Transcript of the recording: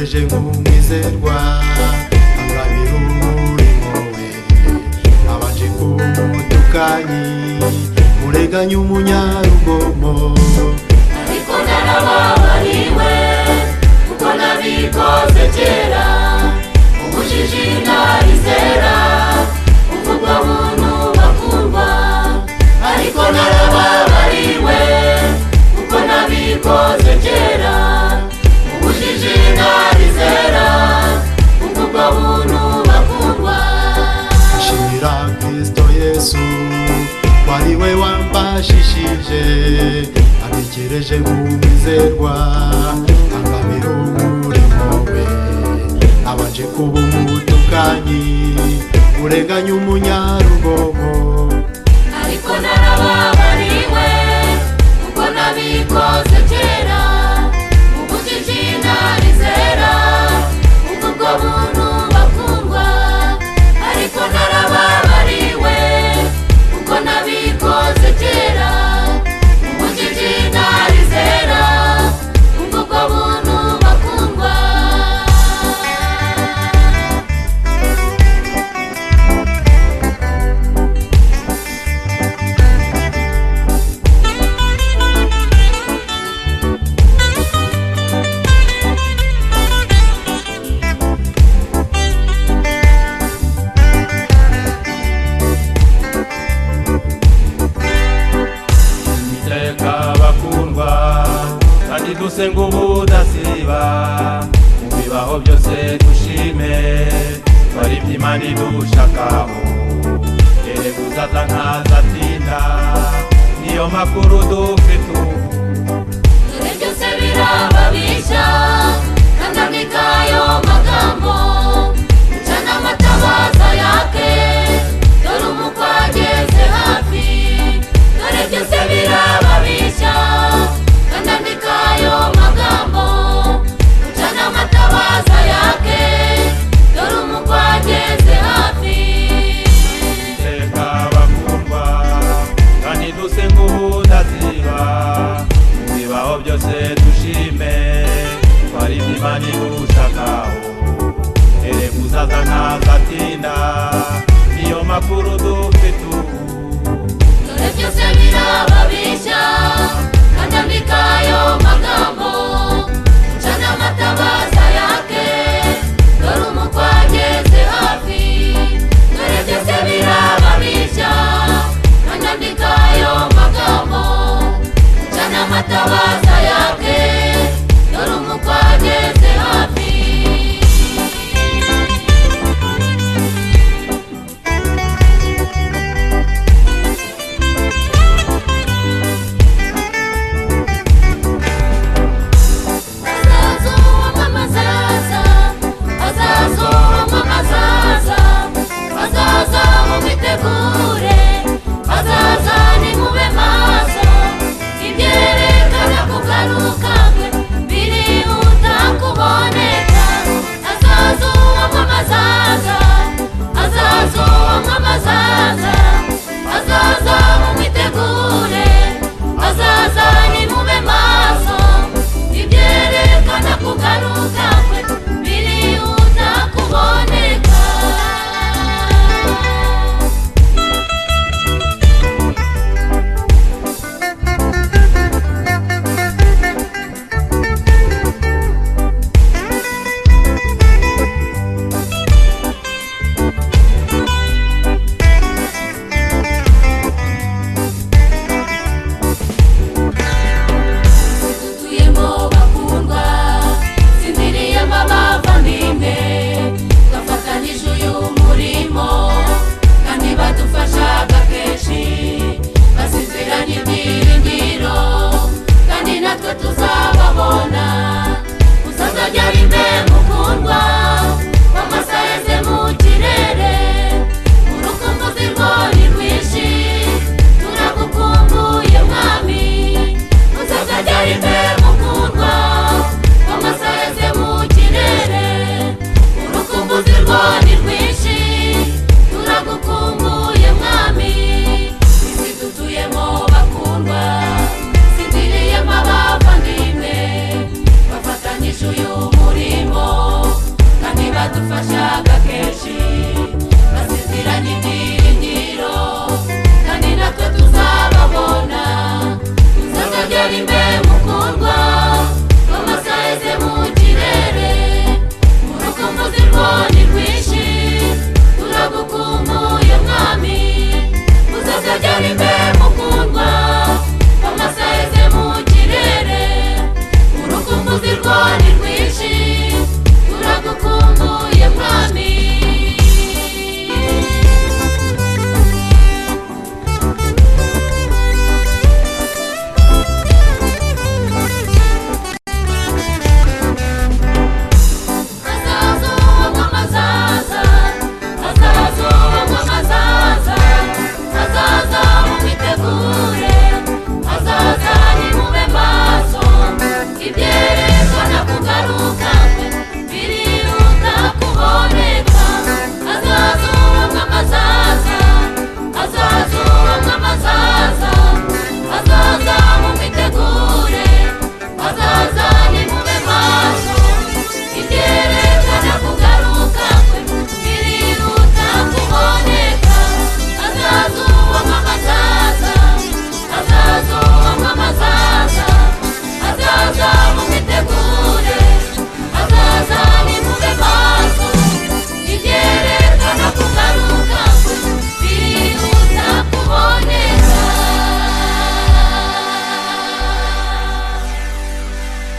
uje nk'umwizerwa ababira umurimo we abaje kumutukanyi murenganya umunyarugomo ariko narababariwe kuko nabikoze kera ubujiji narizera ubwo buntu bakundwa ariko narababariwe kuko nabikoze kera ubujiji narizera ubwo buntu bakundwa nshimira kristo yesu wari we wambashishije atekereje nk'umwizerwa angabira umurimo we abaje kuba umutukanyi urenganya umunyarugomo ariko narababariwe kuko nabikoze kera ubujiji narizera ubwo bwo buntu bakundwa ariko narababariwe kuko nabikoze kera ubujiji narizera ubwo bwo buntu bakundwa iteka bakundwa kandi dusenga ubudasiba mu bibaho byose dushime twaribye imana idushakaho rero kuzaza ntazatinda niyo makuru dufite ubu dore byose birababisha kandandika ayo magambo cana amatabaza yake dore umukwa ageze hafi dore byose birababisha kandandika ayo magambo cana amatabaza yake dore umukwa ageze hafi iteka bakundwa kandi dusenga ubudasiba mu bibaho byose dushime twaribye imana idushakaho ere kuzaza ntazatinda niyo makuru dufite